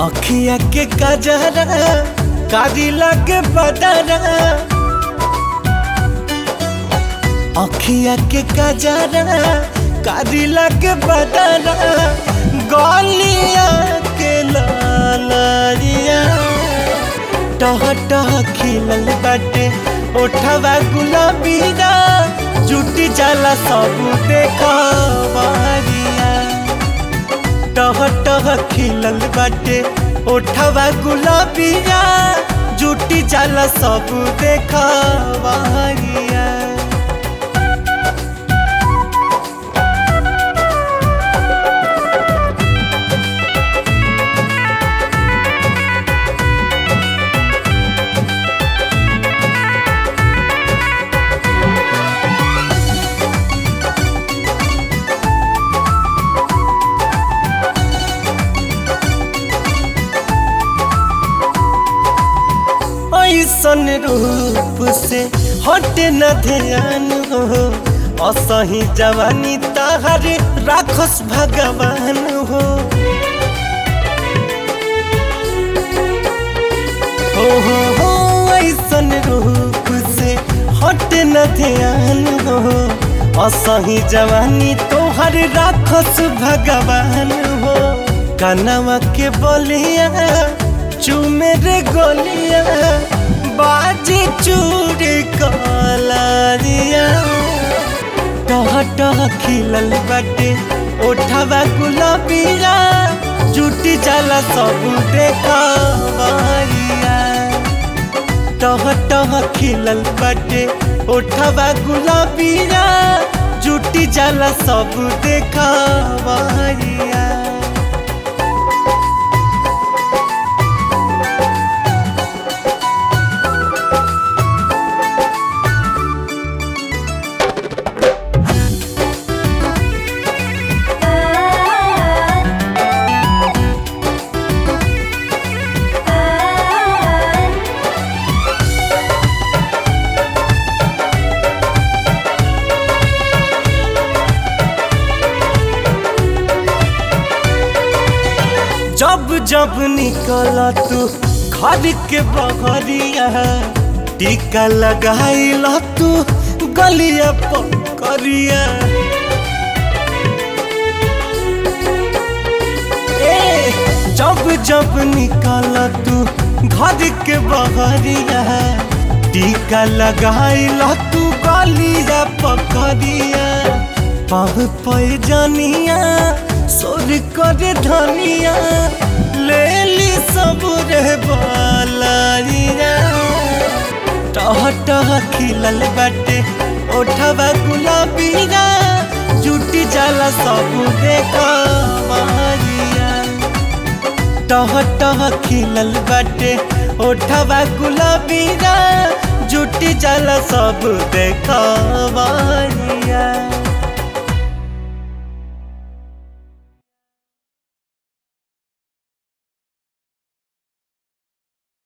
अखिया के कजरा कारी लगे बदरा अखिया के कजरा कारी लगे बदरा गलिया के लालिया टह टह खिलल बाटे ओठवा गुलाबीरा जुटी जाला सब देखवरिया टह टह खिलल बाटे ओठवा गुलाबीरा जुटी जाला सब देखवरिया ऐसन रूप से हटे न ध्यान हो असही जवानी ताहर राखस भगवान हो हो हो हो ऐसन रूप से हटे न ध्यान हो असही जवानी तोहर राखस भगवान हो कनवा के बोलिया चूमे रे गोलिया बाजी चूड़ी कलारिया टह टह खिलल बाटे ओठवा गुलाबीरा जुटी जाला सब देखवरिया टह टह खिलल बाटे ओठवा गुलाबीरा जुटी जाला सब देखवरिया जब जब निकल तू घर के बहरिया टीका लगाइल तू गलिया पकड़िया ए जब जब निकल तू घर के बहरिया टीका लगाइल तू गलिया पकड़िया पाव पैजनिया सोर करे धनिया ले ली सब रे बालिया टह टह खिलल बाटे ओठवा गुलाबीरा जुटी जाला सब देखवरिया टह टह खिलल बाटे ओठवा गुलाबीरा जुटी जाला सब देखवरिया